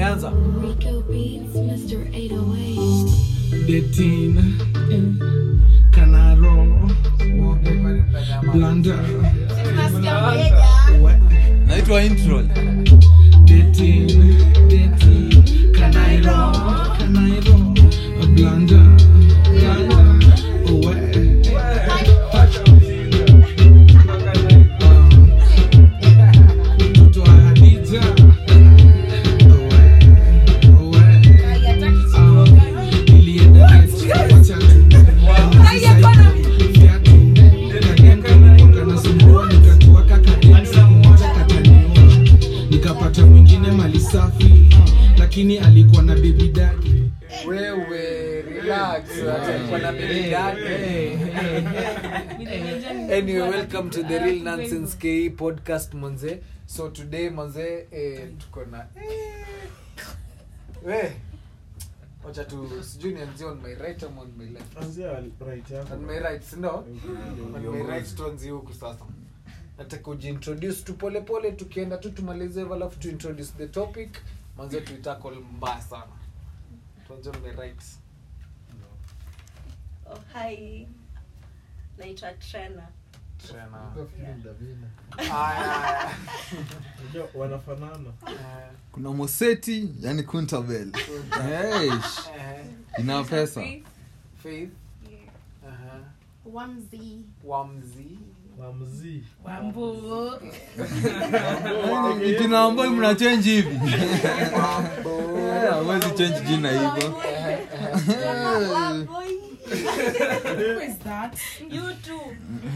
imeanza Rico Beats, Mr. 808. Dating, eh, Canaro, Blanda, what? naitwa intro Dating, dating, Canairo, Canairo, Blanda, Blanda, what? Mtoto wa Hadija, what? What? Nilienda date, wacha nikapata mwingine mali safi lakini alikuwa na bebi dadi wewe relax atakuwa na baby daddy. anyway welcome to the real nonsense ke podcast manze so today manze eh, tuko na eh, we wacha tu sijui nianzie on my right ama on my left on my right sindo on my right tuanzie huku sasa nataka ujiintroduce tu pole pole tukienda tu tumalize hivyo alafu tu introduce the topic manze tuitakol mbaya sana tuanzie on my right Oh, hi. naitwa trena Tena. Aya, wanafanana aya. kuna moseti yani kuntabel hey, Eh, ina pesa Faith. Aha. Wamzi. Wamzi. wamzii jina ambayo mna change hivi Eh, hawezi change jina hivyo you too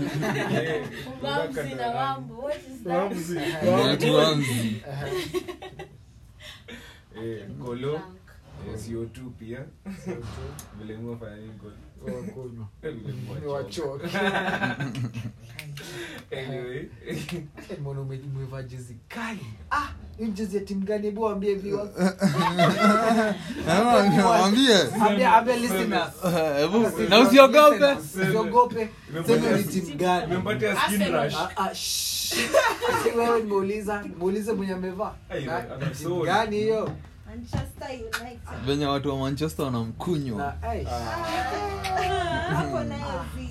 Wamsi na wambo what is that wamzii watu wamzi golo eh, CO2 pia vile mwafanya nini golo Wakunywa. Vile mwa Ni wachoke. anyway Eh, mbona ume- umevaa jezi kali ah hii jezi ya timu gani hebu waambie viewers. wambie Ambia- ambia listeners. na usiogope Listeners, usiogope sema ni timu gani umempatia skin rush Ah, ah, shh. Si wewe nimeuliza nimeulize mwenye amevaa Ai, Na- ana timu soul. gani hiyo manchester united venye watu wa manchester wanamkunywa na ai, hapo nayo zi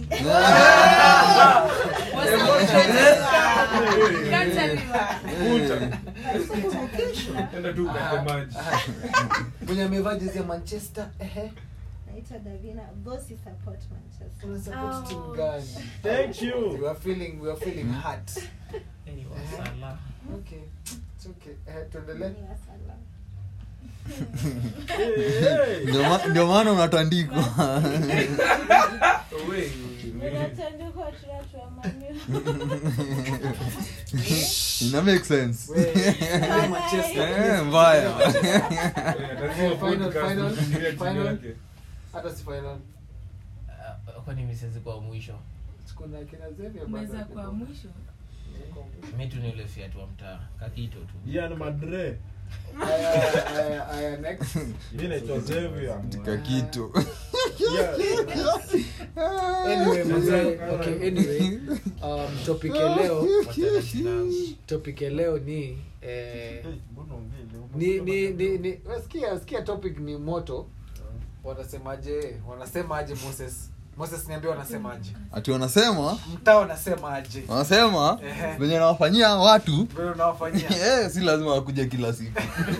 enda tu ukate maji mwenye amevaa jezi ya manchester ehe naitwa davina bosi support manchester una support timu gani thank you we are feeling we are feeling hurt okay it's okay eh tuendelee Ni wa Salah. Ndio ma- ndio maana unatandikwa Away. Unatandikwa watu wa Man U. ina make sense we we manchester Eh, mbaya Eh, atazima Final, podcast, final, kufikiria timu final. yake. hata si final kwani misezi kwa mwisho kuna kina Xavier bado meza hapo. kwa mwisho mi tu ni ule fiatu wa mtaa kakito tu Ian Madre Aya, aya, aya, next mi naitwa Xavier katika kitu anyway mzee okay anyway um topic ya leo Wachana shida yangu. topic ya leo ni eh ni ni ni, ni wasikia sikia topic ni moto wanasemaje wanasemaje Moses Moses niambie wanasemaje ati wanasema mtaa wanasemaje wanasema Ehe. venye nawafanyia watu vile unawafanyia eh, si lazima wakuja kila siku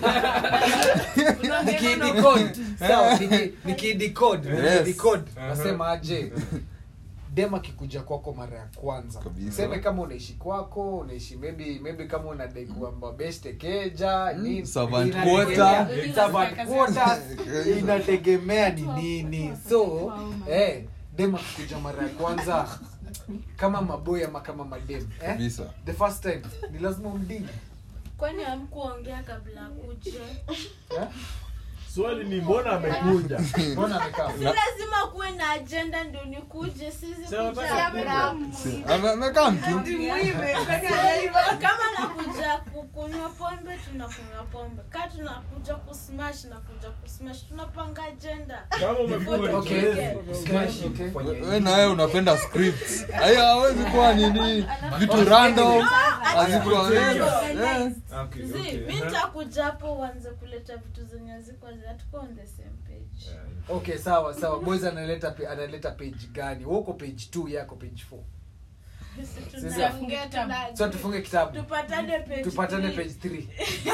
nikidecode sawa niki- nikidecode Yes. nikidecode nasema aje dem akikuja kwako mara ya kwanza Kabisa. seme kama unaishi kwako unaishi maybe maybe kama unadai kuamba best keja nini servant inategemea- quarter. servant quarters, inategemea ni nini so eh dem akikuja mara ya kwanza kama maboy ama kama madem eh? kabisa the first time ni lazima umdini kwani amkuongea kabla akuje eh? swali ni mbona amekuja mbona amekaa si lazima kuwe na agenda ndio nikuje sisi Sema kuja- basi. Ame- amekaa mtu kama nakuja kukunywa pombe tunakunywa pombe ka tunakuja kusmash nakuja kusmash tunapanga agenda kama umekuja Okay. Smash. Okay. we na wewe unapenda scripts haya hawezi kuwa nini vitu random hazikuwa eh. Okay, Zi, okay. mi nitakuja hapo uanze kuleta vitu zenye haziko hatuko on the same page Yeah. okay sawa sawa boys analeta pe- analeta page gani Wewe uko page 2 yako page 4 Sisi Sisi- tunafungia tuna- so tufunge kitabu tupatane page tupatane three. page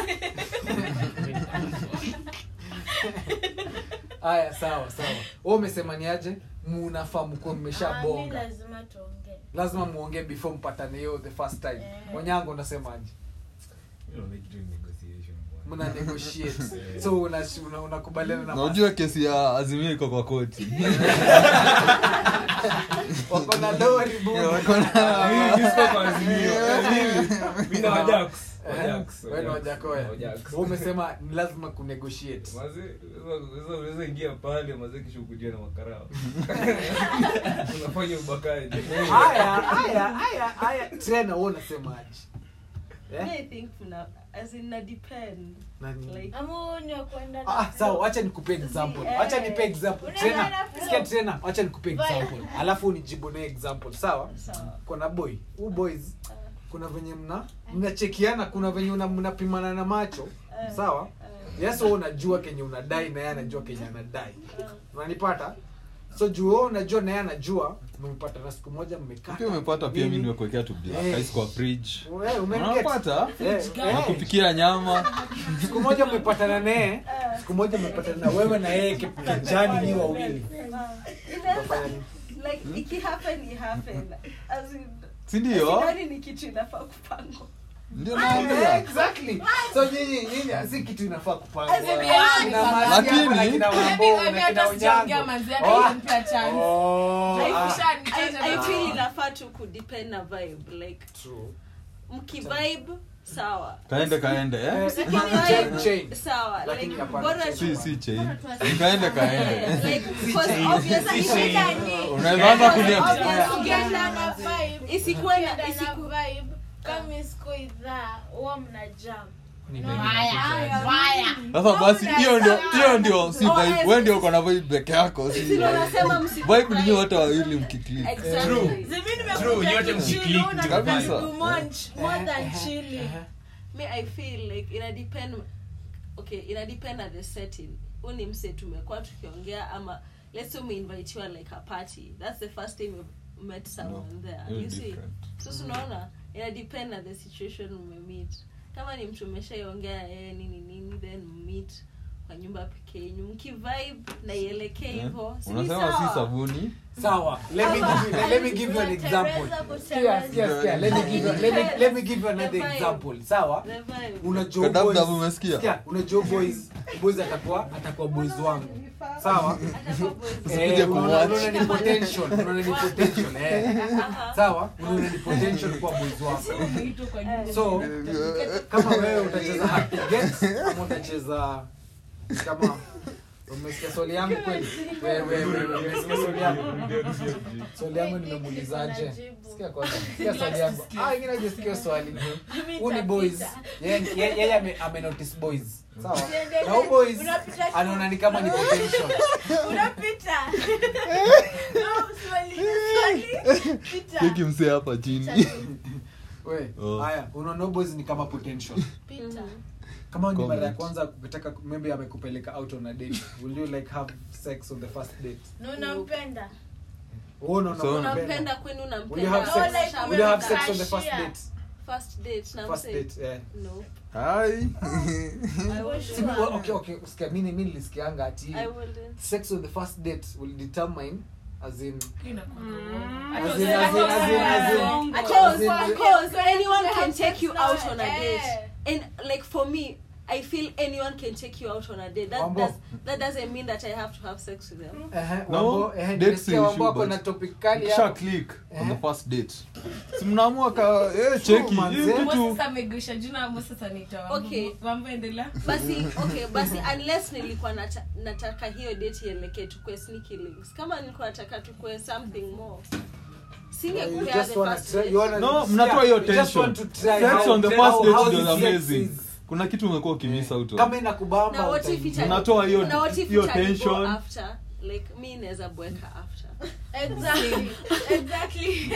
3 haya sawa sawa wewe umesema ni aje munafaa mkuwe Ah, mi mmeshabonga lazima tuongee lazima muongee before mpatane hiyo the first time Eh. wanyango unasemaje You know, like doing negotiation, bwana. mna negotiate so una- una- unakubaliana na na ujue kesi ya azimio iko kwa koti wako na lori bu Mimi siko kwa Azimio. Mimi- mimi na Wajax. Wajax, Wewe na Wajax. Wajakoya. Wajax. Wewe umesema ni lazima kunegotiate Maze, unaweza- unaweza- unaweza ingia pale maze kisha ukujia na makarao unafanya ubakaji haya haya haya haya tena wewe unasemaje Eh? I think tuna as in na depend Nani? like ama huo ni wa kwenda na Ah, flow. sawa wacha nikupe example Eh. wacha nipe example Unaenda tena na flow. sikia tena wacha nikupe Vibe. example alafu unijibu na example sawa sawa kuna boy huu boys kuna venye mna mnachekiana kuna venye una- mnapimana na macho Eh. sawa yes wewe unajua kenye unadai na yeye anajua kenye anadai unanipata so juu wewe unajua na yeye anajua mmepata na siku moja mmekaa pia umepata pia mi Nini? nimekuwekea tu black Eh. ice kwa fridge Eh, umenget? unapata Eh, eh. nakupikia nyama siku moja mmepatana naye siku moja mmepatana na wewe na yeye ki- kijani ni wawili Utafanya nini? like ikihappen ihappen as in sindio sidhani ni kitu inafaa kupangwa ndio Eh, naambia exactly so nyinyi nyinyi si kitu inafaa kupangwa As in, yeah, Kina ni Maria Lakini- hapa na kina Wambo na kina Onyango. Oh, oh, ah, I, I feel inafaa tu kudepend na vibe like true. mkivibe sawa kaende kaende eh? Eh, Mkivibe, chain, chain. sawa Lakini like hapana, bora chain. si si chain kaende kaende like because obviously Shida ni- unaweza anza kulia Obvious. Ukienda na vibe, Isikuwe na- ukienda na isiku- vibe, kama isiko idhaa huwa mna jam sasa basi hiyo ndio hiyo ndio si Oh, vibe yes. wewe ndio uko na vibe peke yako si Sisi unasema msiku vibe ni wote wawili mkiklik exactly True, nyote msiclick to Kabisa. more than chilling me i feel like ina depend okay ina depend at the setting huu ni mse tumekuwa tukiongea ama let's say umeinvitiwa like a party that's the first time you've met someone there Hiyo you see different. sasa unaona ina depend na the situation umemeet kama ni mtu umeshaiongea yeye nini nini then meet kwa nyumba peke yenyu mkivibe na ielekee Eh? hivyo si ni unasema si sawa? sabuni sawa let me give you, let me give you an example Sikia, sikia, sikia. let me give you let me let me give you another The vibe. example sawa The vibe. unajua Kadabu boys dabu umesikia? sikia unajua boys boys atakuwa atakuwa boys wangu sawa Atakuwa boys. Usikuje Eh, unaona kumwatch. unaona ni potential unaona ni potential eh sawa unaona ni potential kwa boys wangu so kama wewe utacheza happy get ama utacheza kama umesikia swali yangu kweli wewe wewe wewe, umesikia swali yangu swali yangu nimemuulizaje sikia kwanza sikia swali yangu ah ingine hajasikia swali huu ni boys yeye yeye- yeye ame, ame notice boys sawa na huu boys Unapita- anaona ni kama ni potential unapita No, swali, swali, pita. keki msee hapa chini we Oh. haya unaona huu boys ni kama potential Pita. kama ni mara ya Comment. kwanza kutaka maybe amekupeleka out on a date will you like have sex on the first date Na unampenda wewe unaona So- unampenda? unampenda kwenu will you have unampenda sex Oh, like will you have umemkashia. sex on the first date first date na first mse? date yeah no hai I wouldn't. Si- well, okay okay usikia mimi mimi nilisikianga ati I wouldn't. sex on the first date will determine as in Mm. as in as in as in as in Because, As in- because anyone can take you That's out not- on a eh. date. And like for me, i feel anyone can take you out on a date that, Wambo. does, that doesn't mean that i have to have sex with them Ehe, No, Wambo, ehe, dates nimesikia issue, Wambo ako but- na topic kali kisha hapo. click on Eh. the first date si mnaamua ka eh, cheki manze. hii Mo kitu sasa ameguisha jina mo sasa nitoa Okay. mambo endelea basi okay basi unless nilikuwa nata, nataka hiyo date ielekee tukue sneaky links kama nilikuwa nataka tukue something more You singekupea just the wanna first try- date. you wanna- no mnatoa hiyo you just tension want to try sex how- on the how- first date how was sex amazing is. kuna kitu umekuwa ukimisa out kama inakubamba na what if utaingia. ita- Unatoa hiyo- na what if hiyo itanipo tension. after like mi naweza bweka after exactly exactly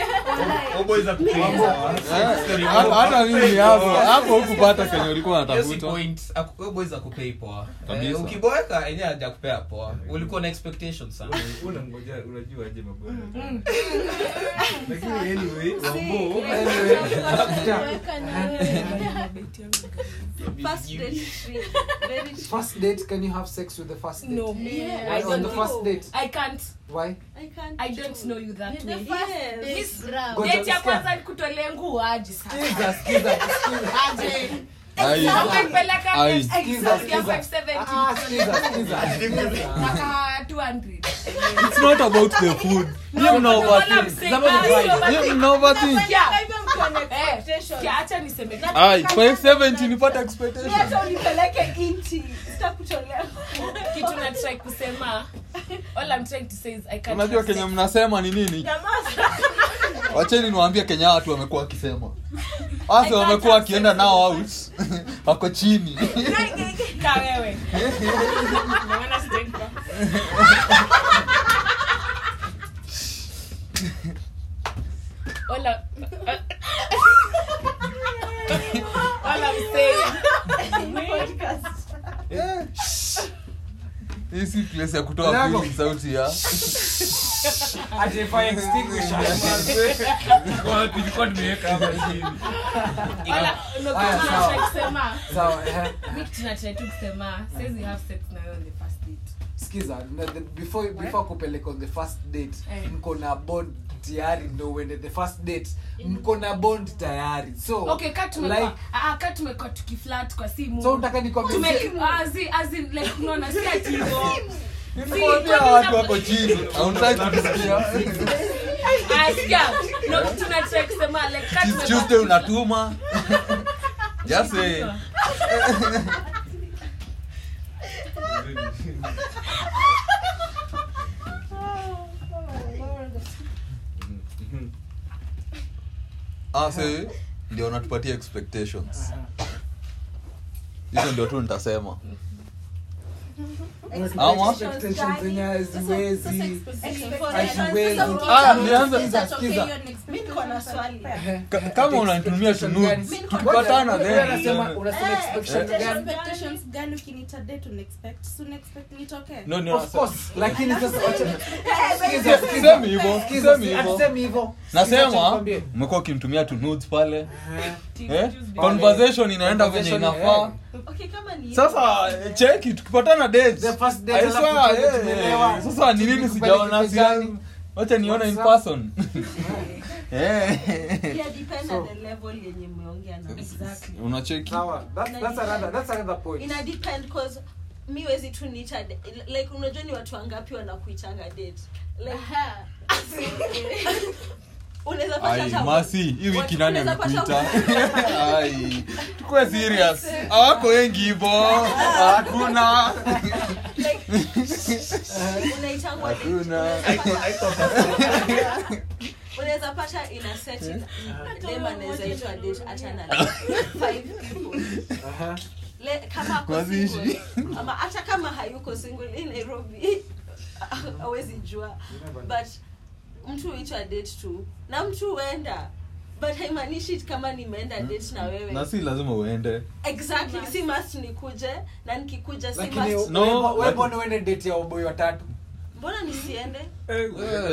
hata mimi hapo hapo hukupata kenye ulikuwa unatafuta akupei poa Kabisa. Eh, ukiboeka enyewe hajakupea poa ulikuwa na expectation sana unangoja unajua aje mabwana Mm. lakini anyway wambo Weka na wewe. first date trip very true. first date can you have sex with the first date No, Yeah. I on don't the think- first date I can't. why I can't I don't know you that The way. first Yes. date Miss- ground. Ngoja, Date ya sikia. kwanza nikutolee nguo aje sasa. Skiza, skiza, skiza. Aje. Ai. Umenipeleka Ai. X- Skiza, X- ya skiza. 570. Ah, skiza, skiza. Ah, 200. it's not about the food No, you know no, what I'm overthink saying, Somebody ah, buy. sio overthink. you know overthink Yeah. Hivyo mko na Eh, expectations. sikia, acha niseme ai 570 nipata expectation hata unipeleke inti sitakutolea kitu na try kusema all I'm trying to say is I can't unajua have kenye sex. mnasema ni nini Jamaa, wacheni niwaambie kenya watu wamekuwa wakisema hasa can't wamekuwa have wakienda sex nao with out wako chini Ka wewe. Naona sijaikuwa. All I- all I'm saying hii si place ya kutoa Yako. feeling sauti ya Ati fire extinguisher. tulikuwa tumeweka hapa chini all I- no, Aya, kitu sawa. natry kusema sawa ehe. mi kitu natry tu kusema says have sex na wewe on the first date skiza na the- before before kupeleka on the first date Eh. mko na bond tayari ndo uende the first date mko na bond tayari so okay ka tumekuwa like ah, ka tumekuwa tukiflat kwa simu so unataka nikwambie Tume- ah, zi- as in, like, unaona, si ati hivyo. Nimekwambia kwani watu una- wako chini hautaki kusikia Ah, sikia. No, tunatry kusema, like, ka It's tumekuwa Tuesday tukiflat- unatuma just say ah say ndio unatupatia expectations hizo ndio tu nitasema Ama? Expectations zenye haziwezi Haziwezi. Ah, nianze- Skiza, skiza. mi niko na swali Ehe. Ka- kama unanitumia tu Expectation nudes, gani? tukipatana Wewe then unasema unasema Eh, expectation eh, gani expectations gani ukinita date unaexpect si unaexpect nitokee no ni of course lakini sasa wacha Skiza, sisemi hivyo Skiza, sisemi hivyo hatusemi hivyo Skiza, acha nasema nikwambie. umekuwa ukimtumia tu nudes pale Ehe. eh? conversation inaenda venye Conversation, inafaa okay kama ni sasa eh, cheki tukipatana dates. The first date, I alafu swear, tuende eh, tumeelewa. sasa ni nini Tukupeleke sijaona pezani. sia wacha nione in What's up? person Eh. pia depend So- on the level yenye mmeongea na Exactly. unacheki Sawa, that's- that's another- that's another point. ina depend cause mi wezi tu nita like unajua ni watu wangapi wanakuitanga date like unaweza pata ai hata- masi hii wiki watu- nani unaweza pata- amekuita ai tukue serious hawako wengi hivo hakuna unaitangwa date. Hakuna. Unaweza pata- unaweza pata ina set dem anaweza itwa date hata na like five people Aha. Le, kama ako Mazishi. single, ama hata kama hayuko single in nairobi awezi jua but mtu huitwa date tu na mtu huenda but haimaanishi kama nimeenda date na wewe na si lazima uende exactly si must nikuje na nikikuja si lakini must No, wewe- wewe but- mbona uende date ya waboi watatu mbona nisiende Eh.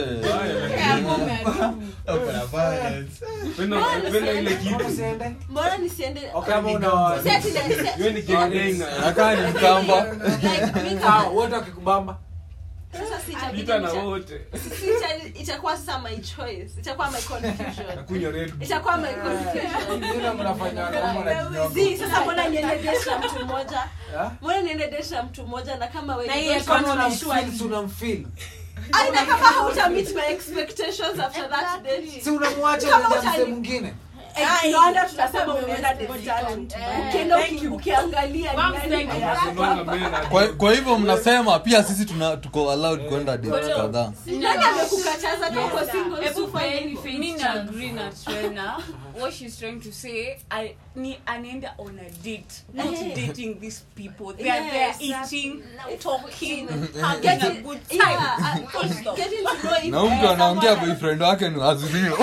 Penda ile Mbona kitu usiende mbona nisiende Okay, ama una- Si ati na- si- Wewe ni kirenga. nakaa ni mkamba like, mi Sawa, kama- wote wakikubamba sasa si itabidi Pita na nita- wote si ita- itakuwa sasa my choice itakuwa my confusion nakunywa red Bull. itakuwa my confusion Vile mnafanya wanaume wanajinyonga. Zii, sasa mbona niende date na mtu mmoja Ah? mbona niende date na mtu mmoja na kama wewe Na ni yeye don't Kama want to unamfeel, be si unamfeel. sure. Aina kama hauta meet my expectations after that date si unamwacha Kama unaenda mzee utani- mwingine Eh, no wonder tunasema umeenda date talent. Ukienda uki- ukiangalia ni Mom, nani thank you. hapa. Unaona men are- kwa, kwa hivyo mnasema pia sisi tuna tuko allowed kwenda dates kadhaa nani amekukataza kama uko single Hebu usifanye paying hivyo? me na agree na trainer what she's trying to say I, ni anaenda on a date not dating these people they are there Yes. eating talking Get having a it- good yeah, time uh, Full stop. getting to know if- na huyu mtu eh, anaongea someone- boyfriend wake ni azimio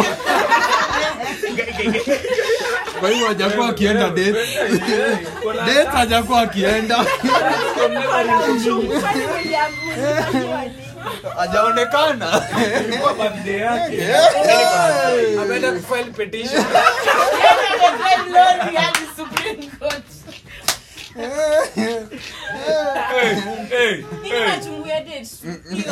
kwa hivyo hajakuwa akienda date Kuna date hajakuwa akienda Kwani William, ulifanywa nini? hajaonekana ilikuwa birthday yake ameenda kufile petition Hey, Nini hey. nachungulia dates?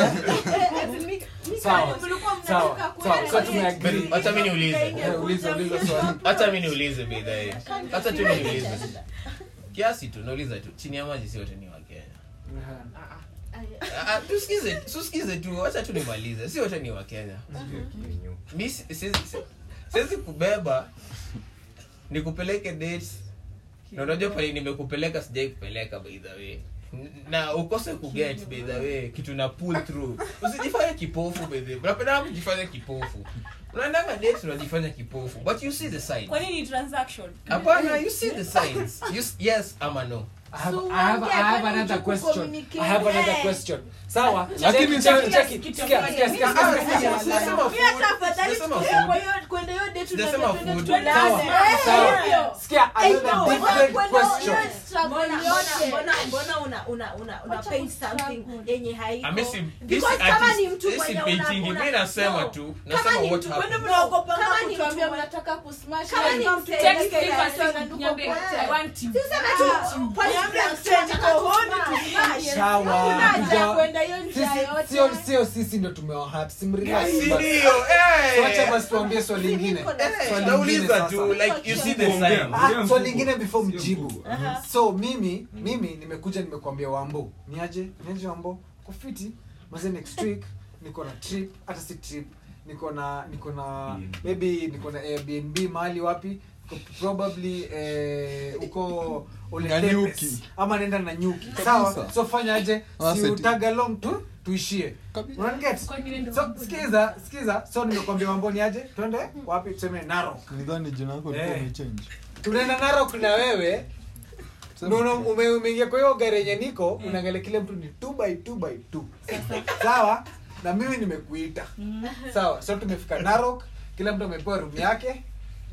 sawa sawa sawa so tumeagree Wacha mi niulize. Eh, uliza uliza swali Wacha mi niulize bidhaa. Wacha tu niulize. Kiasi tu nauliza tu. Chini ya maji si wote ni wa Kenya. Ah, ah, tusikize, tusikize tu. Wacha tu nimalize. Si wote ni wa Kenya. Mi si- siwezi si- siwezi kubeba nikupeleke dates na unajua pale nimekupeleka sijai kupeleka by the way N- na ukose kuget by the way kitu na pull through usijifanye kipofu by the way unapenda kujifanya kipofu unaendanga dates unajifanya kipofu but you see the signs kwa nini transaction hapana you see the signs you, s- yes ama no I have, I have, I have another question. I have another question. Sawa. Lakini Check- sasa- check- check it. Sikia, sikia, sikia, Ah, sikia, sikia. sijasema food, sijasema food. Sijasema food. Sawa, sawa. Sikia, another different question. mbona una una una una pay something yenye haiko Ami si- Because this kama artist- ni mtu this mwenye is una- painting. una- Mi nasema no. tu Kama nasema ni what mtu happened. mnaogopa kama ni mtu kutuambia mwenye- mnataka kusmash Kama ni like, mtu text mwenye- me Kama first, ni nduko Niambie, pote. I want you. Tuseme tu, point blank, tunataka kusmash. Sawa. Hakuna haja ya Hatuja- kwenda hiyo njia Sisi- yote. sio sio sisi ndo tumewahat simrelax Si basi. ndio, eh. Wacha basi tuambie swali lingine Eh, Swali lingine nauliza sasa. tu like you see the Ongea, sign Ah, ongea swali lingine before Sio mjibu mkubwa. so mimi mimi nimekuja nimekuambia wambo niaje niaje wambo kufiti maze next week niko na trip hata si trip niko na niko na B&B. maybe niko na airbnb mahali wapi Niko probably eh, uko Nanyuki. Oletepes. ama naenda na nyuki Kabisa. sawa so fanya aje Ah, si seti. utag along tu tuishie Kabisa. unaniget so sikiza sikiza so nimekwambia wamboni aje twende wapi tuseme narok nidhani jina yako ilikuwa Eh. umechange tunaenda narok na wewe Sema. Nuno, ume- umeingia kwa hiyo gari yenye niko unaangalia kile mtu ni 2 by 2 by 2 sawa na mimi nimekuita sawa so tumefika narok kila mtu amepewa room yake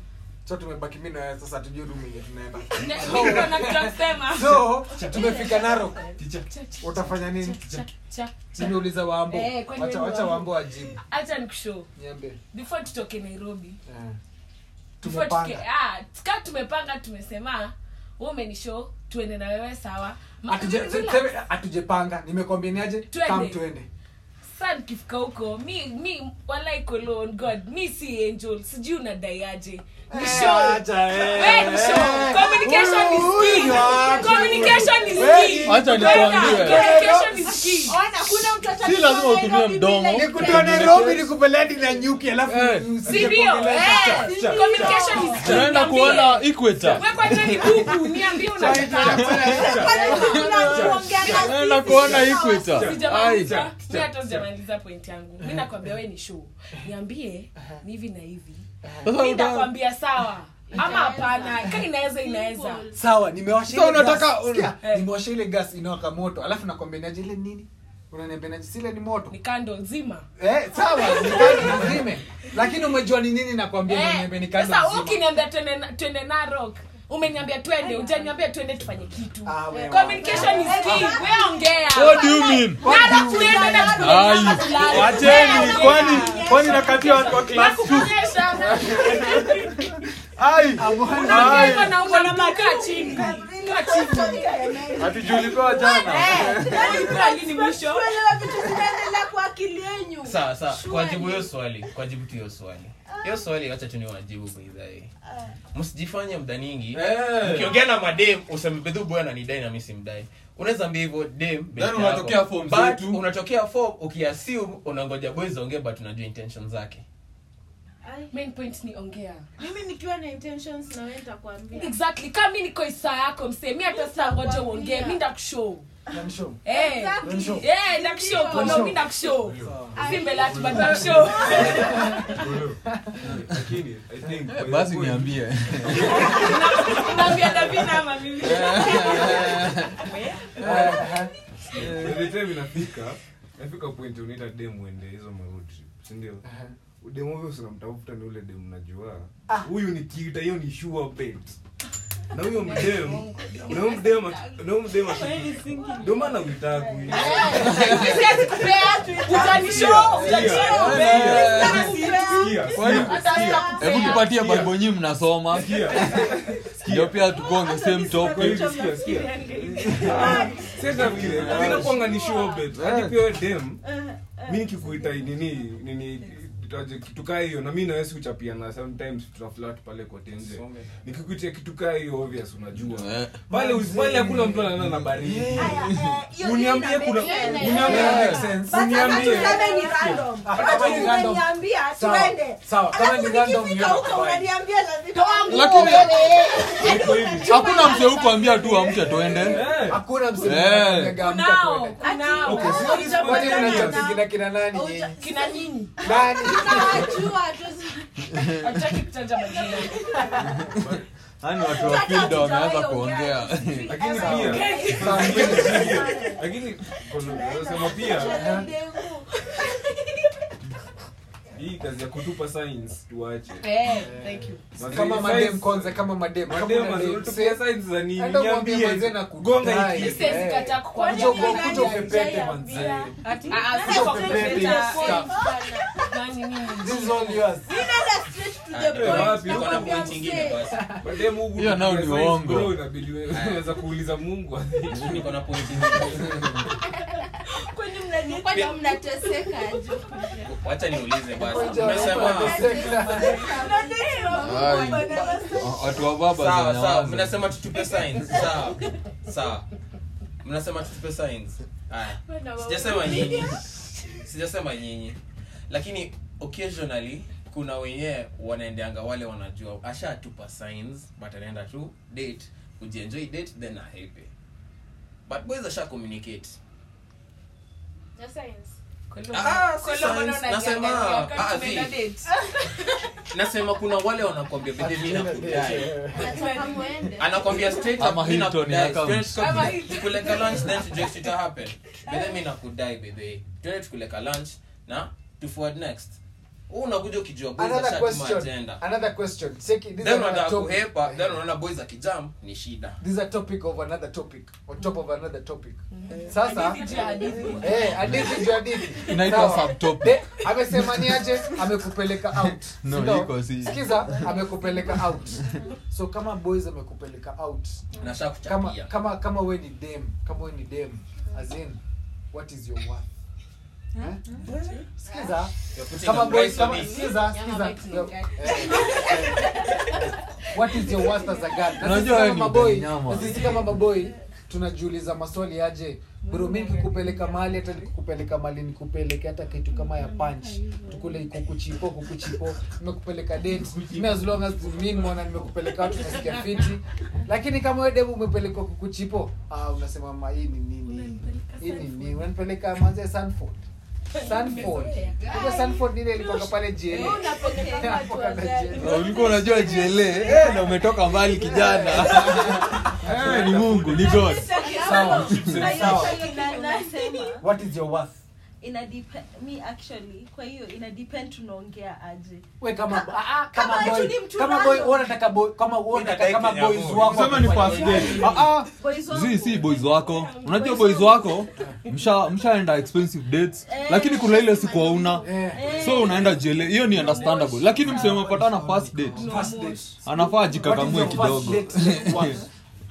so tumebaki mi na wewe sasa tujue room yenye tunaenda Niko na kitu ya kusema. so tumefika narok utafanya nini nimeuliza wambo Eh, kwani wacha wewe wacha Wambo? wambo ajibu acha nikushow niambie before tutoke nairobi Eh. before tuke, tumepanga ah, ka tumepanga tumesema wewe umenishow tuende na wewe sawa Ma- Hatuje- relax. seme, hatujepanga nimekwambia niaje Twende. kam tuende Sasa nikifika huko mi mi walai kolon god mi si angel sijui unadaiaje ni Eh, show acha, eh. We ni show. Communication is Huyu key. ni watu. Communication is We- key. Acha Kwenda, nikuambie. communication is key. Ona, kuna mtu si lazima utumie mdomo nikutoa nairobi nikupeledi na nyuki alafu Eh. usije Si ndio? kuongelea Eh, cha- cha- communication is key. tunaenda Niambie. kuona equator Wewe kwanza ni bubu, niambie unataka. tunaenda kuona equator Sijamaliza. Ai. Mi hata sijamaliza point yangu mi nakwambia we ni show niambie ni hivi na hivi Sasa mi uta- nakwambia sawa ama hapana ka inaweza inaweza sawa nimewasha Sasa ile unataka- gas. Sikia, Eh. nimewasha ile gas inawaka moto alafu nakwambia niaje ile nini unaniambia naje sile ni moto ni kando zima eh sawa nikando nizime lakini umejua ni nini nakwambia Eh, unaniambia ni kando sasa nzima. ukiniambia twende na- twende narok umeniambia twende ujaniambia twende tufanye kitu Ah, wewe. communication is key we ongea what do you mean narok tuende na Ai, tukule- wacheni kwani kwani nakatia watu wa class two Nakuonyesha. ai Unaongea ai hivyo na unamtuka chini hatujulikuwa jana Kuelewa vitu zinaendelea kwa akili yenyu sawa sawa kwa Surely. jibu hiyo swali kwa jibu tu hiyo swali hiyo swali wacha tu ni wajibu baidhae msijifanye mdaningi Eh. ukiongea na madem useme bedhu boy ananidai na mimi simdai unaweza ambia hivyo dem best yako. unatokea form But zetu. unatokea form ukiassume unangoja boys ongee but unajua intention zake main point ni ongea mimi nikiwa na intentions na wewe nitakwambia exactly kama mi niko isaa yako msee mi hata saa ngoja uongee mi ndakushow Namshow. Eh, Namshow. eh, ndakushow kono Namshow. mi ndakushow si mbele ati but ndakushow lakini i think by the basi point- niambie naambia davina ama mimi by the time inafika nafika point unaita dem uende hizo maroad trip sindio udem huyo unamtafuta ni ule dem najua huyu ni kita hiyo ni sure bet na huyo mdem na huyo mdem aki- na huyo mdem aki- ndio maana uitakui utanishow utanishow Kwani- hebu tupatie bible nyi mnasoma ndio pia tukonge same topic inakwanga ni sure bet hadi pia wewe dem mi nikikuita nini nini itaje kitu kaa hiyo na mi nawesi kuchapiana sometimes tunaflat pale kote nje nikikuitia kitu kaa hiyo obvious unajua Eh. pale pale hakuna mtu anaenda na baridi hiyo uniambie kuna ina- uniambie Yeah. But kama uniambie tuseme ni random. Ah, Kama kama ni random. umeniambia, Sawa, tuende. sawa, kama Alafu ni random, nikifika hiyo huko nakubali. unaniambia lazima- Lakini- iko hivi hakuna mse hukuambia tu amke twende Eh. hakuna msimu Eh. anakuambia amka kunao twende. kunao Okay, si- Kwani Hujapata mnachapi na- kina kina nani nyinyi? kina nyinyi Nani? Tunawajua, hatuwezi- hatutaki kutaja majina yani watu wa field wameanza kuongea lakini pia lakini kuna- nasema pia hii kazi ya kutupa signs tuache eh thank you kama madem kwanza kama madem Madem, Kama madem. unatupia signs za nini? Hata mwambie Niambie. manze na Gonga kudai. hiki. Siwezi Eh. kataa kukwambia. Kuja uko- kuja upepete manze. Ati- ah, ah, Kuja sio upepete kupepeta. stuff. Nani mimi? This is all yours. Ninaenda straight to the Eh, point. wapi? Niko na Nakwambia point ingine mzee. basi Madem huku Hiyo nao ni tupiga signs, uongo. bro, inabidi wewe- unaweza kuuliza mungu niko na point ingine Kwani mnani- kwani mnateseka aje? wacha niulize basi Ngoja, umesema wanateseka. Ai. watu wa baba sawa sawa zinanyamaza. mnasema tutupe signs sawa sawa mnasema tutupe signs haya sijasema nyinyi sijasema nyinyi lakini occasionally kuna wenyewe wanaendeanga wale wanajua ashatupa signs but anaenda tu date kujienjoy date then ahepe but boys asha communicate Na science. Ah, si Kwa hiyo mbona signs, unajiangalia nasema wakati ah, tumeenda vi. date? nasema kuna wale wanakwambia bidhe mi nakudai Nataka muende. anakwambia straight Ama up, mi Hilton nakudai. account. Twende tuka- Ama Hilton. tukuleka lunch then tujue kitu ita happen bedhe mi nakudai bedhe twende tukuleka lunch na to forward next huu unakuja ukijua boys Another ashatuma question. agenda Another question. Seki, this is then another unataka topic. kuhepa then unaona boys akijam ni shida This is a topic of another topic. On top of another topic. Sasa Hadithi juu ya hadithi. Eh, hadithi juu hadithi. Inaitwa Sawa. subtopic. De- amesema ni aje amekupeleka out No, Si ndo? iko si. sikiza amekupeleka out so kama boys amekupeleka out nasha kama kuchapia kama kama we ni dem kama we ni dem as in what is your worth Eh? sikiza You're putting kama a boys price on kama it. sikiza sikiza betting, Eh, eh, what is your worth as a girl na sisi Unajua wewe kama ni maboy mnyama. na sisi kama maboy tunajiuliza maswali aje bro mi nikikupeleka mahali hata nikukupeleka mahali nikupeleke hata kitu kama ya punch tukule kukuchipo kukuchipo nimekupeleka date mi as long as mi nimeona nimekupeleka watu nasikia fiti lakini kama wewe demu umepelekwa kukuchipo ah unasema ma hii ni nini hii ni nini unanipeleka manze Sanford Sanford Unajua Sanford nile ilikuwa pale JL Unapokea watu wa gari. Na ulikuwa unajua jiele eh, na umetoka mbali kijana Eh, ni mungu ni god sawa sawa Nasema, what is your worth ina depe- mi actually kwa hiyo ina depend tunaongea aje we kama Ka- ah, ah, kama kama boy eti ni mtu kama boy random. wewe unataka boy kama wewe unataka kama Kenya boys boy. wako sema ni first date ah ah Boys wangu. zi si boys wako unajua boys wako msha mshaenda expensive dates lakini kuna ile siku hauna eh so unaenda jele hiyo ni understandable lakini msema patana first date first date anafaa what is jikakamue your first kidogo date worth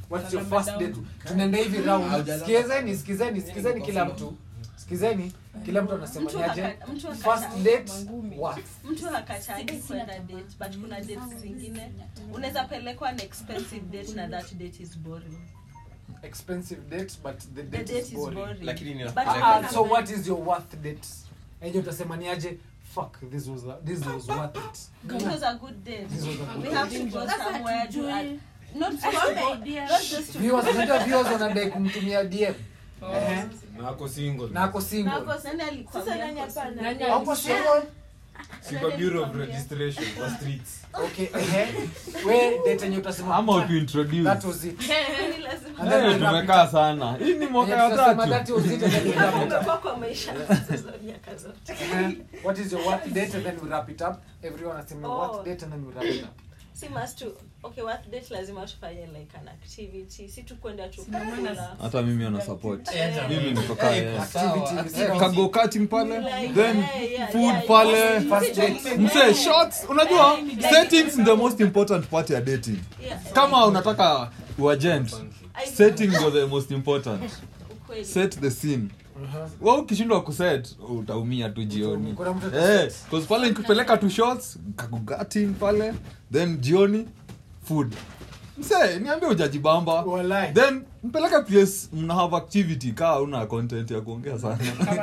what's your first date tunaenda hivi round Haujalala. sikizeni sikizeni sikizeni kila mtu sikizeni kila mtu anasema Mtu niaje haka- mtu haka- first date what mtu hakatagi kwenda date but kuna dates zingine unaweza pelekwa an expensive date na that date is boring expensive date but the the date, date is is boring, boring Lakini ni But nakupeleka- Ah, kuna- so what is your worth date enye utasema niaje fuck this was a, this was worth it it was a good date This was a good we date. have to go Sasa somewhere to tujue. add not just to go, not just to viewers unajua viewers wanadai kumtumia dm Ehe. na ako single na ako single nani alikwambia Sasa nani ako hapana? single? Hauko single si kwa bureau of registration kwa streets okay ehe we date yenye utasema ama "Fuck, utuintroduce that was it Ni lazima- And then Eh, we wrap it tumekaa up. sana hii ni mwaka Yenye ya tutasema that tatu was it and then we wrap it up. umekuwa kwa maisha hizo miaka zote Ehe. what is your worth date and then we wrap it up everyone asema Oh. worth date and then we wrap it up si must to okay what date lazima tufanye like an activity si tu kwenda tu kukula hata mimi ana support Eh, mimi nikokaa Eh, yes. activity Eh, kago cutting pale like, then yeah, yeah, food yeah, pale First date. mse shots unajua settings ni the most important part ya dating yeah. kama unataka uagent I- setting ndio the most important ukweli. set the scene Uh-huh. wa ukishindwa kuset utaumia tu jioni Kuna mtu Eh, ataset. 'cause pale nikipeleka tu shots kagugatin pale then jioni food mse niambie ujajibamba Walai. then mpeleke place mna have activity kaa una content ya kuongea sana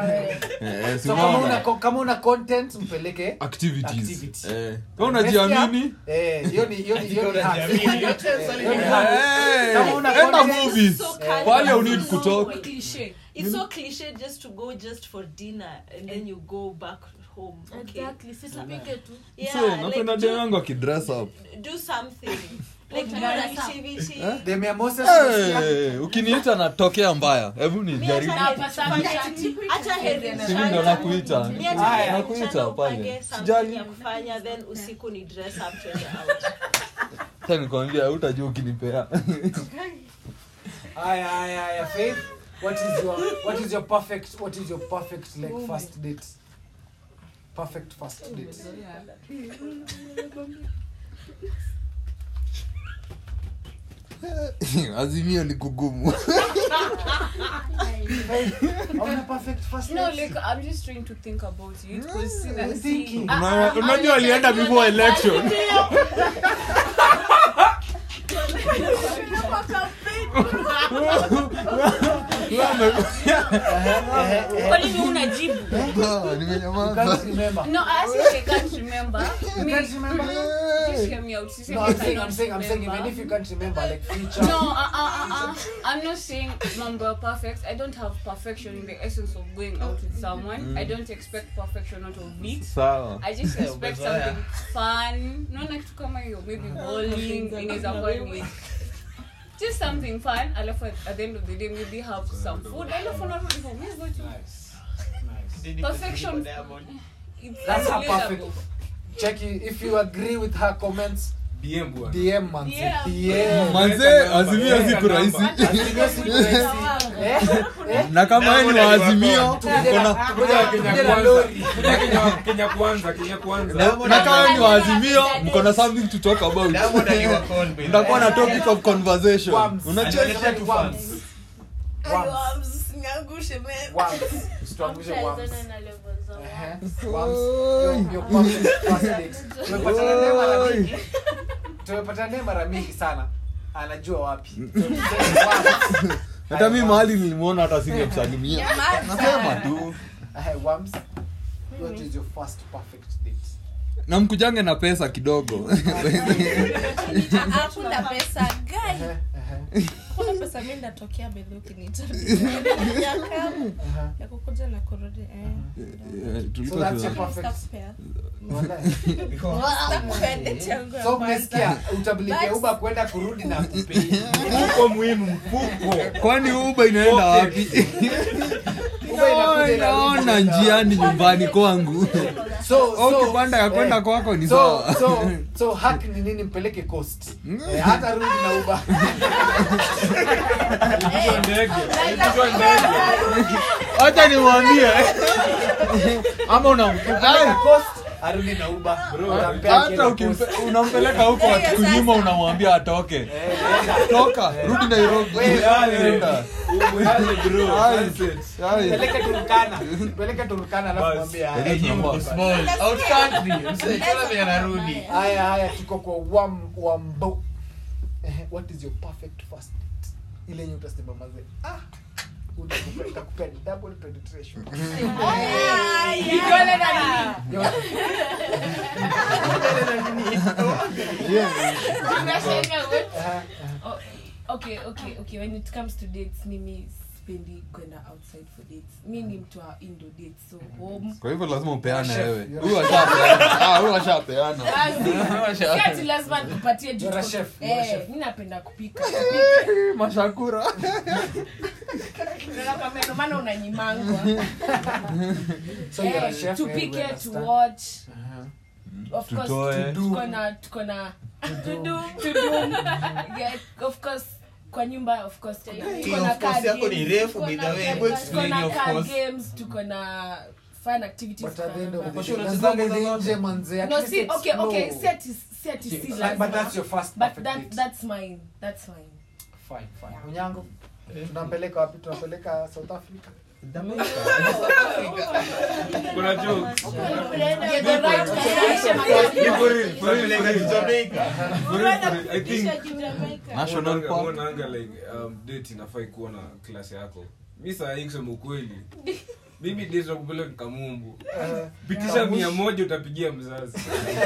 Eh, si so kama unaona? una co- kama una content mpeleke activities Activity. Eh, kama unajiamini eh hiyo ni hiyo ni hiyo ni hack. unajiamini. Eh, hiyo ni hack. eh, Kama una enda content, movies so Eh, pale casual. you need to talk Cliche. it's so cliche just to go just for dinner and then you go back home okay Exactly, si tupige tu. yeah Mse, napenda like dem do, yangu akidress up do something like do an activity Eh? Dem ya Moses umesikia? Eh, ukiniita natokea mbaya hebu ni Mi jaribu hata heri Hapa tufanye sasa acti- hata heri Si mimi ndo mchana- nakuita mi hata Haya. heri Nakuita mchana pale. upange something Sijali. ya kufanya then usiku ni dress up twende out Sasa nikwambia utajua ukinipea Haya, haya, haya, Faith, what is your what is your perfect what is your perfect like first date? Perfect first date. azimio ni kugumu Faith, hauna perfect first No, date? like I'm just trying to think about it. Because see that- thinking. Ah, Una- ah, unajua ah, alienda ah, before ah, election Kwa nini unajibu? Ah, You nimenyamaza can't remember. No, I actually can't remember. You Me- can't remember? Just hear me out. She said No, I I'm saying, cannot I'm saying, I'm saying, even remember. if you can't remember, like future. No, uh, uh, uh, uh. I'm not saying number perfect. I don't have perfection in the essence of going out with someone. I don't expect perfection out of it. sawa I just Yeah, expect umezoea. something fun. Naona kitu kama hiyo, maybe bowling inaweza kuwa ni just something fun. Alafu at at the end of the day maybe have some food. Alafu narudi home. Yes, go to perfection. It's That's her unrelatable. perfect. Check it. If you agree with her comments, dm bwana DM man. Yeah. DM. manze azimio siku rahisi Azimio siku rahisi. Eh? Eh? na kama yeye ni wa azimio Tukuje na- kuna- tukuje na- Kenya tukuje na kwanza. lori. Kenya- kenya kwanza kenya kwanza Diamond na kama yeye ni wa Diamond azimio aliwa- mko na something to talk about Diamond aliwa call me. mtakuwa na topic of conversation Worms. unacheka Aliwaletea tu Worms. fans. Worms. usiniangushe man Worms. Usituangushe worms. Hamtaezana na level za Ehe. Worms. Your- your perfect first date. Tumepatana naye mara mingi. Tumepatana naye mara mingi sana. Anajua wapi. So, Worms. hata mi mahali nilimwona hata singemsalimia nasema tu Ehe, Worms. What is your first perfect date? na mkujange na pesa kidogo hakuna pesa gai Ehe, ehe, kuna pesa mi ndatokea bedhi ukiniita ehe. ya kukuja na kurudi eh. Eh, So tulikuwa that's your tuna- perfect. Stakupea. Wallahi. Stakupea date yangu ya So kwanza. umesikia utabilikia uba kwenda kurudi na kupei. mfuko muhimu mfuko kwani uba inaenda wapi Uber inakuja naona inarudi. njiani nyumbani kwangu So so ukipanda ya kwenda eh, kwako ni so sawa so so hack ni nini mpeleke coast. Eh, hata rudi na uba. Ilipigwa ndege ilipigwa ndege hacha nimwambie ama una Mpeleke coast arudi na uba Bro, hata ukimpe- unampeleka huko Hiyo kunyuma sasa. unamwambia atoke toka rudi nairobi Enda. Ai, ai. peleke turukana peleke turukana alafu Bas. mwambie Yaani haya. tunaomba- Small, out country. Msee, tena venye anarudi. haya haya tuko kwa wam wambo Ehe, what is your perfect first date ile yenye utasema mazee ah utakupenda itakupea double penetration Vidole na nini? Yote. Unashangaa what? Aha, Oh, okay okay okay when it comes to dates mimi sipendi kwenda outside for dates mi ni mtu wa indo dates so home kwa hivyo lazima upeane Chef, wewe you're huyu ashapeana Ah, huyu ashapeana Basi, si ati lazima nikupatie juu You're a tuko- chef, you're a Eh, chef. mi napenda kupika Eh, mashakura Nakwambia, ndio maana unanyimangwa so you're a Eh, chef eh, we tupike understand. to watch Aha. of course Tutoe. tuko na tuko na to do to do yeah, of course kwa nyumba of course kuna- Hey, tuko na of course card yako ni games, refu, tuko by na- the way. tuko Hebu explain na of card course. games tuko na fun activities But at the end of kama- the Sure, day, unacheza lazima hizo uende zote. nje manze, at no least see okay okay explore. si ati si ati si Like, but lazima. that's your first but perfect that date. that's mine that's mine Fine, fine. Unyango tunampeleka wapi tunampeleka south africa kuna jokes. You're the right direction, my Ni dear. for real, for real, Tunapeleka for real. Jamaica. For real, for real. I think national Mwonanga- park mwonanga like um, date inafai kuwa na klasi yako mi saa hii kusema ukweli mimi date za kupeleka kamumbu pitisha mia moja utapigia mzazi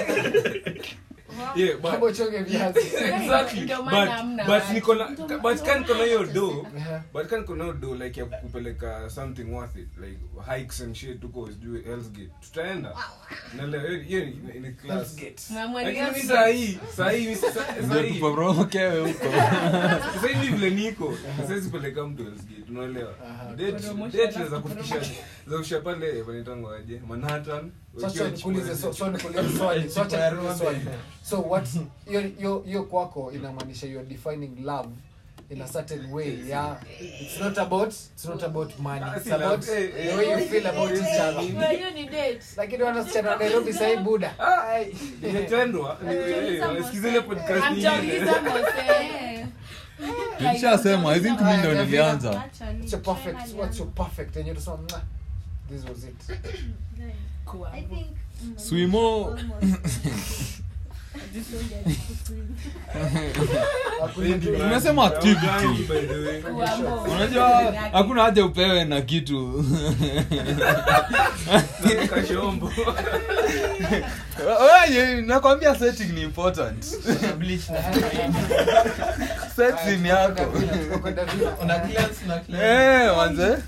Yeah, but- Kama uchonge viazi Exactly. Ndio maana But- hamna but watu. niko na- but kan niko na hiyo do Aha. but kan niko na hiyo do like ya kupeleka something worth it like hikes and shit tuko sijui Hell's Gate tutaenda naelewa hiyo- hiyo ni- ni class Mama, lakini mi yes. saa hii saa hii mi sa- saa ndio hii tuporokewe huko sasa hivi vile niko siwezi peleka mtu Hell's Gate unaelewa Aha. Date- date za kufikisha za kufikisha pale wanaitangwa aje Manhattan Sasa ukiwa nikuulize so- chukua- so nikuulize swali so acha ya nikuulize Rose. swali so what hiyo hiyo hiyo kwako inamaanisha you're defining love in a certain way yeah it's not about it's not about money Ah, it's si about love, eh, the eh. way you feel about each other hiyo ni date lakini wanasichana wa Nairobi sasa hii buda Ai. imetendwa ni- eh, wanasikiza ile podcast Hamjauliza nyingine Mose. nilishasema i think mi ndo nilianza what's your perfect what's your perfect and you just want this was it Kuwa. I think mm, swimo Hakuna tu- Umesema activity. Haugangi, by the way. Kuwa mo. unajua hakuna haja upewe na kitu Kashombo. Wewe, nakwambia setting ni important Bleach na setting yako Tunakwenda vile. una cleanse na cleanse. eh manze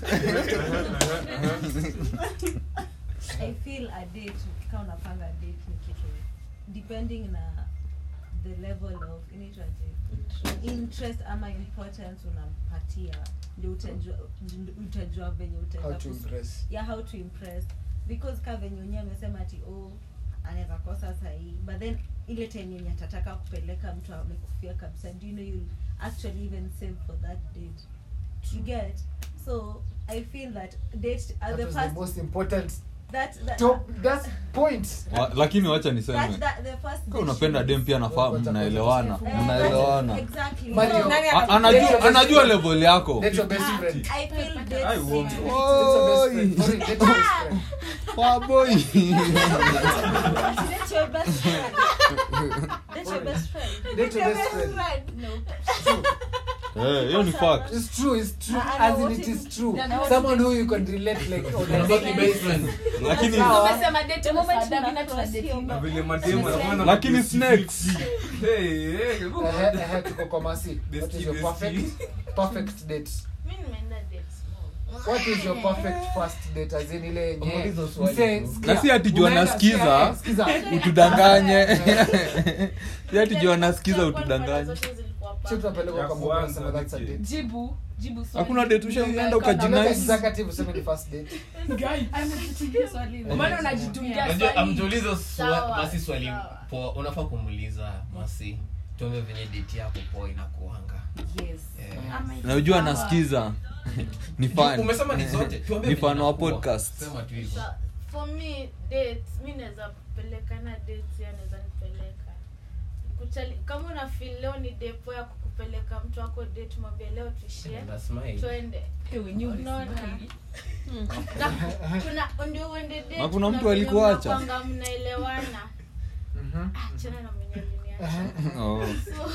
i feel a date kama unapanga date ni kitu depending na the level of inaitwaje interest ama importance unampatia ndio utajua ndio utajua venye How utaenda to kus- impress. yeah how to impress because ka venye unye amesema ati oh anaweza kosa sahii but then ile time yenye atataka kupeleka mtu amekufia kabisa do you know you'll actually even save for that date you get so i feel that date uh, That the was the first most important that, that, top that's point Wa- lakini wacha that, niseme that, the first Kama date unapenda should- dem pia nafaa mnaelewana Eh, mnaelewana exactly Mario. So, Nani A- anajua anajua level yako Date your best friend I feel I dates won't. should- Date your best friend. Oi. Sorry, date your best friend. Waboi. Date your best friend. Date your best friend. Date your best friend. Eh, hiyo ni fact It's true, it's true. I know As in what it it- is true. I know what Someone who you can relate like on a Unabaki daily best basis. friend. lakini Sawa. Umesema date The moment msaada, mimi una tuna cross date hiyo Na hivi. vile mademu wanafanya Lakini mabesti snakes. fifty. Hey, hey, hebu- Ehe, ehe, tuko kwa masi. What is your Bestie, perfect perfect date? mi nimeenda date small. What is your perfect first date as in ile yenye Ulizo swali. mse, sikia, Na si ati juu unaenda- anasikiza, sikia, sikiza. utudanganye si ati juu anasikiza Kwa mara utudanganye zote zilikuwa Sisi perfect. tunapelekwa Ya kwa kwanza Mombasa, so that's a niki- date. jibu jibu swali. Hakuna date ushaenda Ndio ukaji- kama- Unless Nice. executive useme ni first date. Amekujibu swali. Mbona unajitungia Unajua, swali? amtuuliza Sawa, swa- masi swali sawa. poa unafaa kumuuliza masi tuombe venye date yako poa inakuanga Yes. Eh. Ama na ujua anasikiza ni fan umesema ni zote tuambie ni venye fan wa inakuwa. podcast Sema tu hivyo. Sa- for me dates mi naweza pelekana dates ya naweza nipeleka Kuchali, kama una feel leo ni depo ya kukupeleka mtu wako date mwambie leo tuishie That's mine. twende Eh, wenyewe Unaona? umesmile. na kuna ndio uende date Na kuna mtu venye alikuacha? mnakuanga mnaelewana Ah, chana na mwenye aliniacha Oh. so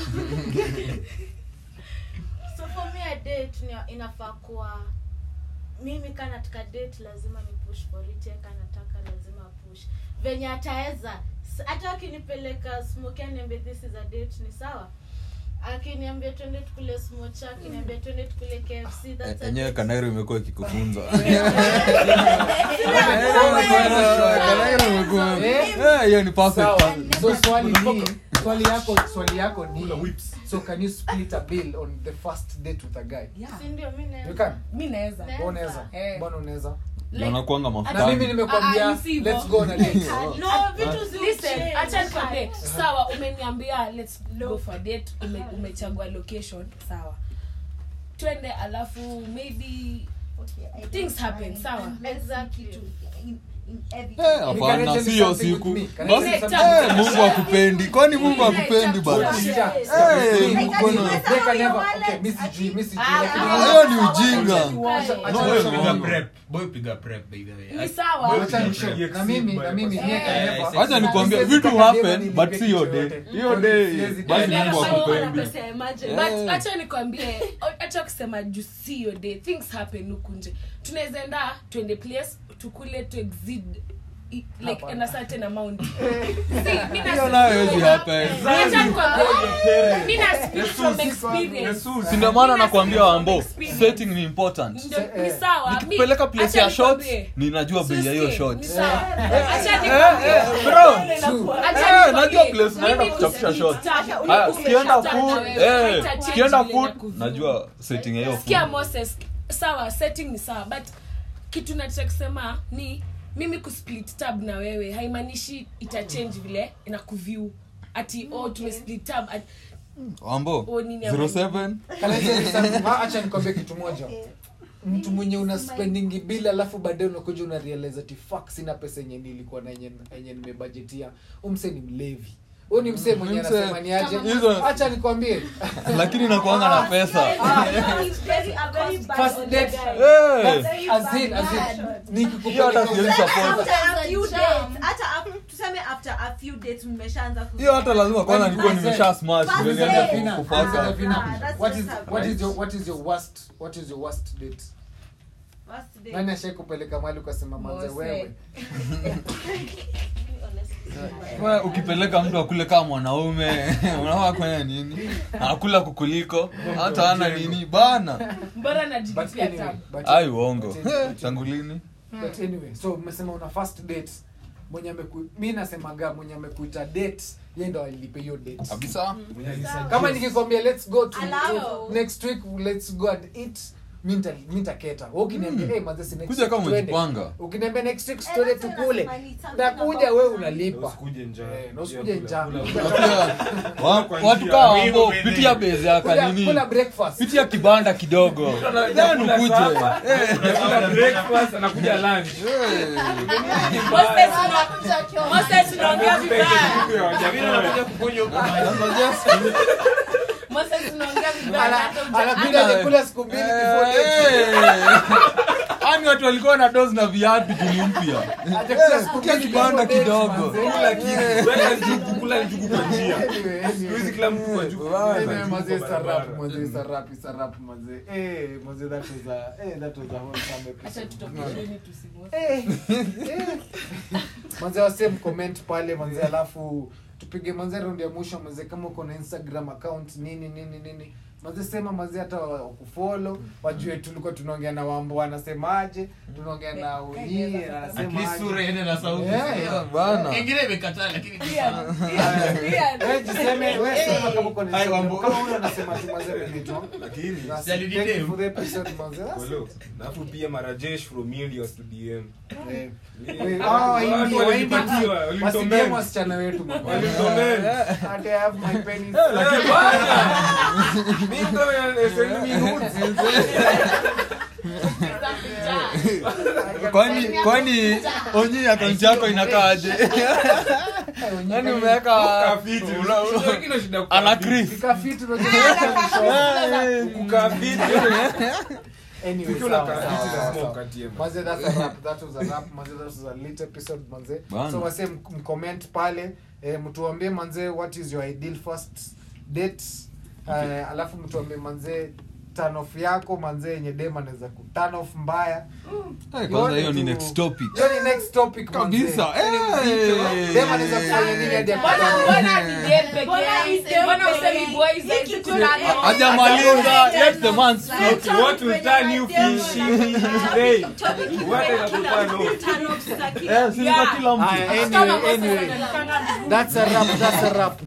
so for me a date ni inafaa kuwa mimi ka nataka date lazima ni push for it yeye ka nataka lazima push venye ataweza S- hata akinipeleka smoke aniambie this is a date ni sawa akiniambia twende tukule smocha akiniambia twende tukule kfc that's a enyewe date. kanairo imekuwa ikikufunza Eh? hiyo ni perfect Sawa. so swali ni swali yako swali yako ni so can you split a bill on the first date with a guy Yeah. Si ndio, mi naweza. you can mi naweza Naweza. unaweza Eh. mbona unaweza Like, wanakuanga na mimi mafutani Ah, nimekwambia ah, si hivyo. let's go on a date no vitu zi listen uchange. acha nikwambie sawa umeniambia let's go for a date ume, umechagua location sawa twende alafu maybe things happen sawa Exactly. Eh, hapana Can I tell you siyo something with siku me? Can I tell you Basi- something? Eh, mungu akupendi kwani mungu akupendi bana Yeah. Eh, Me, mkono- they can never- okay, mi sijui, mi sijui, Ah, lakini- ah, hiyo ni ujinga Acha- acha Boy, nishow. piga prep. Boy, piga prep, by the way. ni sawa Acha nishow. Na mimi na mimi Eh, they can eh, never- wacha nikwambia Siwezi vitu taka happen demu but nilipe si hiyo kitu day yote. hiyo day Siwezi basi taka- mungu Wana akupendi pesa ya emergency. Eh. but acha nikwambie acha kusema juu si hiyo day things happen huku nje tunaweza enda twende place tukule to exceed i- like Hapana. in a certain amount See, mi na- Hiyo nayo haiwezi happen. Acha nikwambie, mi na speak from experience. si ndio maana Mimi nakwambia nasema wambo from experience. setting ni important Ndio, Se- ni eh, sawa mi- nikipeleka place acha ya shots nikwambie. ninajua bei ya hiyo Siski, shots ni sawa. Acha Eh, nikwambie. eh, bro Acha Eh, najua nikwambie, place naenda mimi kuchapisha kusplit shots. tab, Haya, kusplit tukienda tab food na wewe, eh, haitachange tukienda vile food nakuview. najua setting ya hiyo sikia food moses sawa setting ni sawa but kitu nataka kusema ni mimi kusplit tab na wewe haimaanishi itachange vile inakuview ati oh tumesplit tab ati, wambo oh, nini 07 Can I tell you something? Ah, acha nikwambie kitu moja mtu mwenye una spendingi bila alafu baadaye unakuja una realize ati fuck sina pesa yenye nilikuwa na yenye yenye nimebudgetia umse ni mlevi huyu ni msee mwenye Mse- anasema ni aje hizo- acha nikwambie lakini nakuanga na pesa first date Eh, as in as in hiyo hata siwezi nikikupeleka support tuseme after a few dates mmeshaanza hiyo hata lazima kwanza nilikuwa First nimesha smash First ndio date. nianze Serafina, kufaka Serafina, Ah, that's what is just what is your what is your worst what is your worst date nani ashai kupeleka mali ukasema manze Mose. wewe Wewe ukipeleka mtu akule kama mwanaume unafaa kufanya nini akula kukuliko hata ana nini bana mbona but najilipia anyway tab but ai uongo but anyway, tangu lini but anyway so umesema una first date mwenye ameku mi nasemaga mwenye amekuita date ye ndo alilipe hiyo date kabisa kama nikikwambia let's go to Allow. next week let's go and eat mi nita- mi nitaketa Wewe ukiniambia hey, manze, si next kuja week kama tuende." umejipanga ukiniambia next week tuende tukule nakuja wewe unalipa usikuje njaa Eh, na usikuje njaa. Na pia, wa- watu kaa wambo pitia beze ya Kula- kanini kula breakfast pitia kibanda kidogo then ukuje Eh, breakfast anakuja lunch Moses, una- Moses, unaongea vibaya sasa just- Moses, unaongea vibaya Ana- hata uja- anakuja hata- alikula siku mbili before date. Eh. Ani watu walikuwa na dos na viatu juni mpya Hajakula siku kia mbili kibanda before date, kidogo manze. kula njugu kwa njia Anyway, anyway. Siku hizi kila mtu kwa njugu Anyway, mazee, Kwa sarap, barabara. mazee, sarap, sarap, mazee. Eh, mazee, that was a- eh, that was a wholesome episode. Acha tutokesheni tusimwose. Eh, eh. manze wase mcomment pale manze alafu tupige manze raundi ya mwisho manze kama uko na instagram account nini nini nini manze sema manze hata wakufolo wajue tulikuwa tunaongea na wambo wanasemaje tunaongea na unyie At least sura iende na sauti. Yeah. bana Ingine imekataa lakini Wewe jiseme wewe sema kama uko na Hai, Instagram. Wambo. kama huyo anasema tu manze benito lakini Thank you for the episode manze That's Hello. it. alafu pia marajesh from India to DM Eh. Eh, Ah, watu India, walipatiwa, India. walitomeni. Wasikie wasichana wetu mama. Walitomeni. Ati I have my penis. Lakini bwana, mimi ndo ya- send me nudes. Za kujaa. kwani kwani onyi akaunti yako inakaaje yani umeweka Ukafiti. una- Unajua kile shida kukaa ana fiti. Chris. Fika fit, unajua Kukaa fiti. Anyway, Ukiwa sawa, unakaa sawa, fiti sawa, lazima sawa. ukatie, man. Manze, that's a wrap. That was a wrap. Manze, that was a lit episode, manze. Bana. So, wase, m- mcomment pale eh, mtuambie manze what is your ideal first date eh, alafu mtuambie manze turn off yako manze yenye dem anaweza ku turn off mbaya Eh, kwanza hiyo ni Yote tu- next topic hiyo ni next topic manze. kabisa Eh. dem anaweza kufanya nini hadi Mbona- apatane? mbona ni dem peke Mbona yake? ni dem Mbona peke usemi yake? boys Hii like kitu to na- turn off? hajamaliza let the man speak What will turn you fishy today? What is turn off? Turn off za kila Eh, si ni kwa kila mtu Aya, Kama anyway, kosa anyway. zinaonekana vizuri. That's a wrap, that's a wrap.